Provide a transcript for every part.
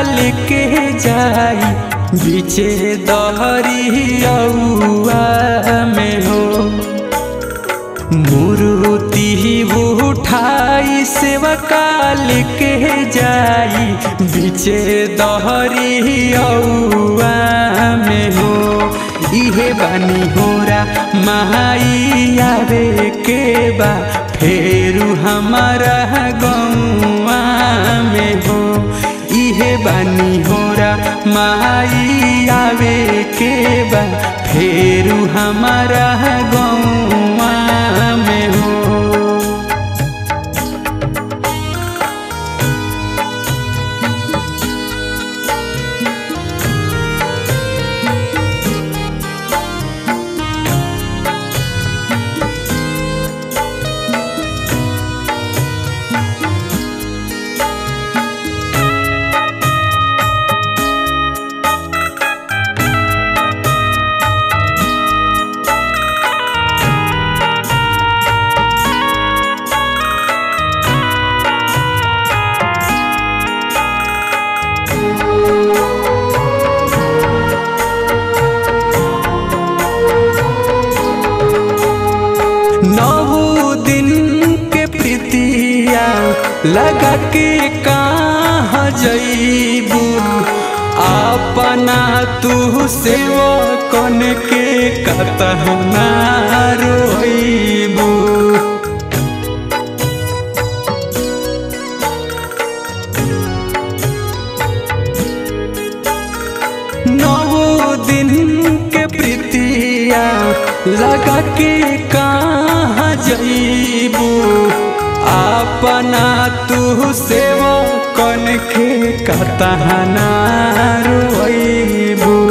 लेके जाई बीचे दहरियौआ में हो मूर्ति उठाई सेवका लेके जाई बीचे दहरियौआ में हो इहे बानी होरा माई आवे के बा फेरू हमारा गौआ में हो इहे बानी होरा माई आवे के बा फेरू हमारा गौआ में हो नौ दिन के प्रीतिया लगा के कहाँ जईबू अपना तू सेवा कन के कतहना रोईबू नौ दिन के प्रीतिया लगा के कहाँ जईबू अपना तू सेवा कन के कतहना रोईबू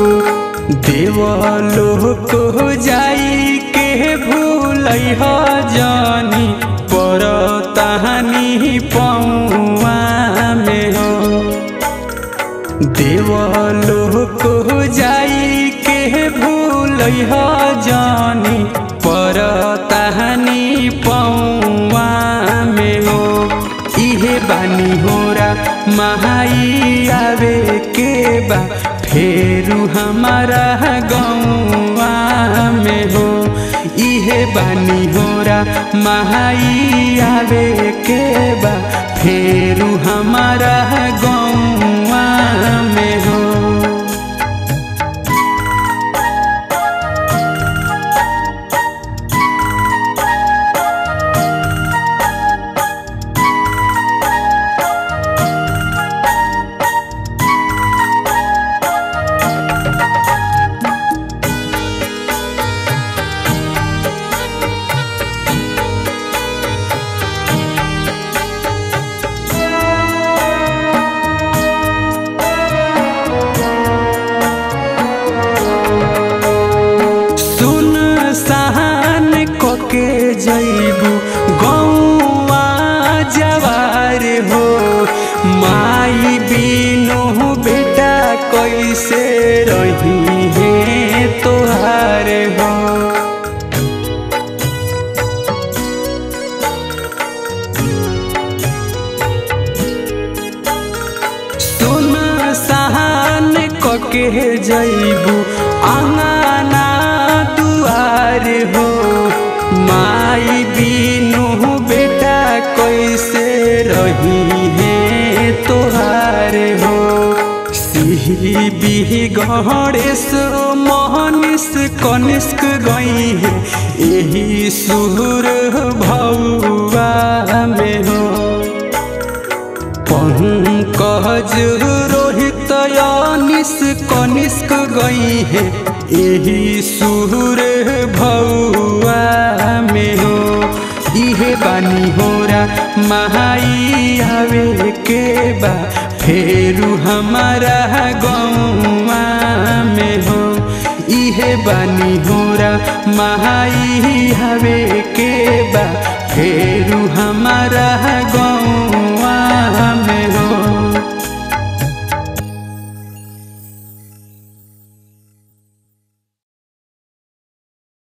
देवलोक जाई के भूल जानी पर तहानी पौआ में हो देवलोक जाई के भूल जानी पर तहानी पौआ में हो इहे बानी होरा महाई आवे के बा फेरू हमारा गौआ में हो इहे बानी होरा महाई आवे के बा फेरू हमारा गौआ में हो सुन सहान कोके जैबू गौआ जवार हो माई बिनु बेटा कैसे रही है तोहार हो सुन सहान कोके जैबू आंगना दुआर हो माई बिनु बेटा कैसे रही है तोहार हो सिही बिही गणेश मोहनिस कनिष्क गई है यही सुर भौआ में हो पंकज रोहित अनिस कनिष्क गई है यही सुर भौआ में हो इहे बानी होरा महाई आवे के बा फेरू हमारा गौआ में हो इहे बानी होरा महाई आवे के बा फेरू हमारा गौआ